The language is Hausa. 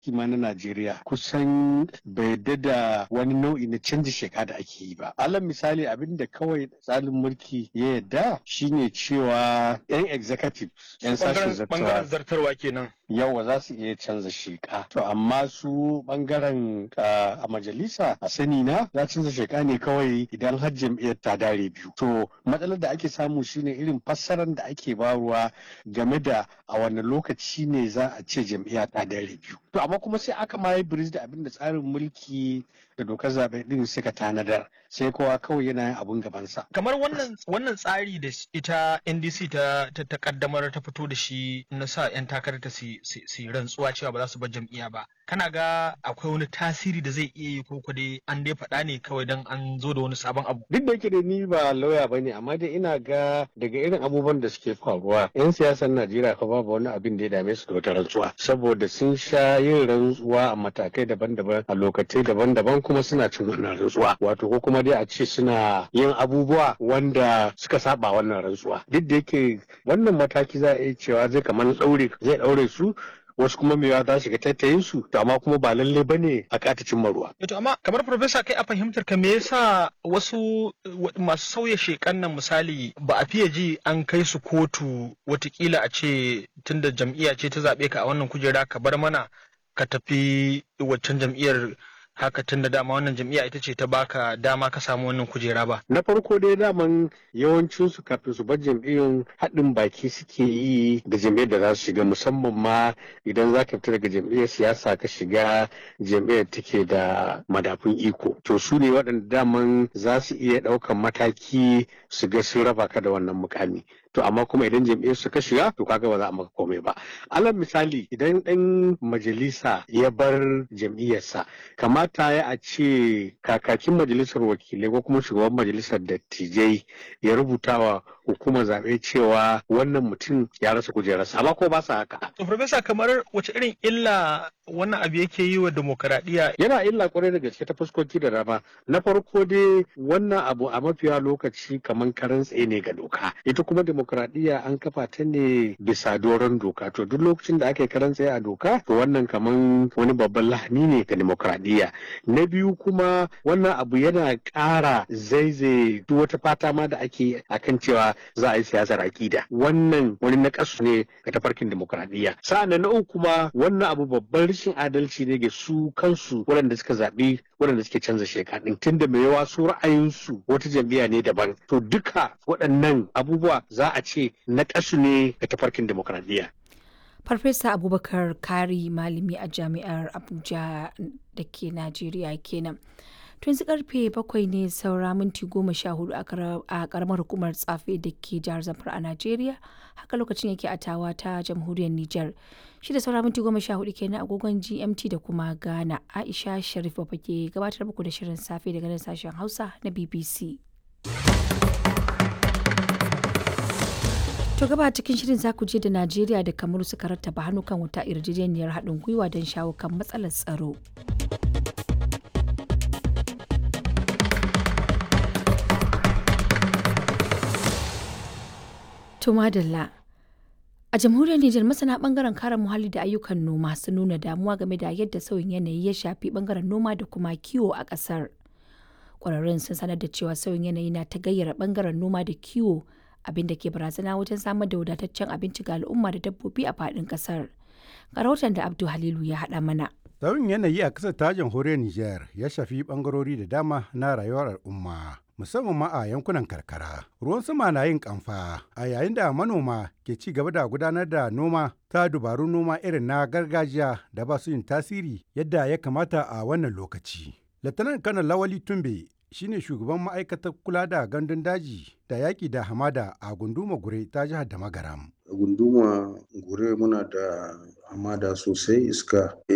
ma na Najeriya kusan bai yadda da wani nau'i na canji sheka da ake yi ba. Alal misali abin da kawai tsarin mulki ya yadda shine cewa 'yan executive 'yan sashen bangaren zartawa zartarwa kenan yawa za su iya canza sheka. To amma su bangaren a majalisa a sani na za canza sheka ne kawai idan har jam'iyyar ta dare biyu. To matsalar da ake samu shine irin fassarar da ake baruwa game da a wani lokaci ne za a ce jam'iyya ta dare biyu. To amma kuma sai aka ma yi biris da abin da tsarin mulki da dokar zaɓe ɗin suka tanadar sai kowa kawai yana yin abun gabansa. kamar wannan wannan tsari da ita NDC ta ta, ta kaddamar ta fito da shi na sa 'yan takarar ta su su rantsuwa cewa ba za su bar jam'iyya ba kana ga akwai wani tasiri da zai iya yi ko ko dai an dai faɗa ne kawai dan an zo da wani sabon abu Duk da yake da ni ba lauya ba ne amma dai ina ga daga irin abubuwan da suke faruwa 'yan siyasar Najeriya fa babu wani abin da ya dame su da wata rantsuwa saboda sun sha yin rantsuwa a matakai daban-daban a lokacai daban-daban kuma suna cin wannan rantsuwa wato ko kuma dai a ce suna yin abubuwa wanda suka saba wannan rantsuwa duk da yake wannan mataki za a iya cewa zai kamar ɗaure zai ɗaure su wasu kuma mewa za shiga tattayin su to amma kuma ba lalle bane a kata cimma ruwa to amma kamar profesa kai a fahimtar ka me yasa wasu wa- masu sauya shekan nan misali ba a fiye ji an kai su kotu watakila a ce tunda jam'iyya ce ta zaɓe ka a wannan kujera ka bar mana ka tafi waccan jam'iyyar haka tunda dama wannan jam'iyya ita ce ta baka dama ka samu wannan kujera ba na farko dai daman yawancin su kafin su bar jam'iyyun haɗin baki suke yi da jam'iyyar da za su shiga musamman ma idan za ka fita daga jam'iyyar siyasa ka shiga jam'iyyar take da madafun iko to su ne waɗanda daman za su iya ɗaukan mataki su ga sun raba ka da wannan mukami to amma kuma idan jam'iyyar su ka shiga to kaga ba za a maka komai ba alal misali idan ɗan majalisa ya bar jam'iyyarsa kamata ya a ce kakakin majalisar wakilai ko kuma shugaban majalisar dattijai ya rubuta wa hukumar zaɓe cewa wannan mutum ya rasa kujerarsa amma ko ba sa haka to profesa kamar wace irin illa wannan abu yake yi wa demokaradiyya yana illa kwarai da gaske ta fuskoki da dama na farko dai wannan abu a mafiya lokaci kamar karan tsaye ne ga doka ita kuma demokradiyya an kafa ta ne bisa doron doka to duk lokacin da aka yi karan tsaye a doka to wannan kamar wani babban lahani ne ga demokradiyya na biyu kuma wannan abu yana ƙara zaizaye duk wata fata ma da ake akan cewa za a yi siyasar akida wannan wani nakasu ne ga tafarkin demokradiyya sa'an na uku kuma wannan abu babban rashin adalci ne ga su kansu waɗanda suka zaɓi waɗanda suke canza sheka ɗin tunda mai yawa su ra'ayinsu wata jam'iyya ne daban to duka waɗannan abubuwa za a ce nakasu ne ga tafarkin demokradiyya Farfesa Abubakar Kari malami a jami'ar Abuja da ke Najeriya kenan. To yanzu karfe bakwai ne saura minti goma sha hudu a karamar hukumar tsafe da ke jihar Zamfara a Najeriya. Haka lokacin yake a tawa ta jamhuriyar Nijar. Shi da saura minti goma sha hudu kenan agogon GMT da kuma Ghana. Aisha Sharif ba ke gabatar muku da shirin safe daga nan sashen Hausa na BBC. To gaba cikin shirin za ku je da Najeriya da Kamaru suka rattaba hannu kan wuta yarjejeniyar haɗin gwiwa don shawo kan matsalar tsaro. To madalla. A jamhuriyar Nijar masana bangaren kare muhalli da ayyukan noma sun nuna damuwa game da yadda sauyin yanayi ya shafi bangaren noma da kuma kiwo a ƙasar. Ƙwararrun sun sanar da cewa sauyin yanayi na ta gayyara bangaren noma da kiwo abin da ke barazana wajen samar da wadataccen abinci ga al'umma da dabbobi a faɗin ƙasar. Ga rahoton da Abdu Halilu ya haɗa mana. Sauyin yanayi a ƙasar ta jamhuriyar Nijar ya shafi ɓangarori da dama na rayuwar al'umma. Musamman ma a yankunan karkara. Ruwan sama na yin kamfa a yayin da manoma ke ci gaba da gudanar da noma ta dubarun noma irin na gargajiya da ba su yin tasiri yadda ya kamata a wannan lokaci. Latanar Kanar Lawali Tumbe shine shugaban ma'aikatar kula da gandun daji da yaƙi da hamada a gunduma gure ta jihar da magaram. gunduma gure muna da hamada sosai iska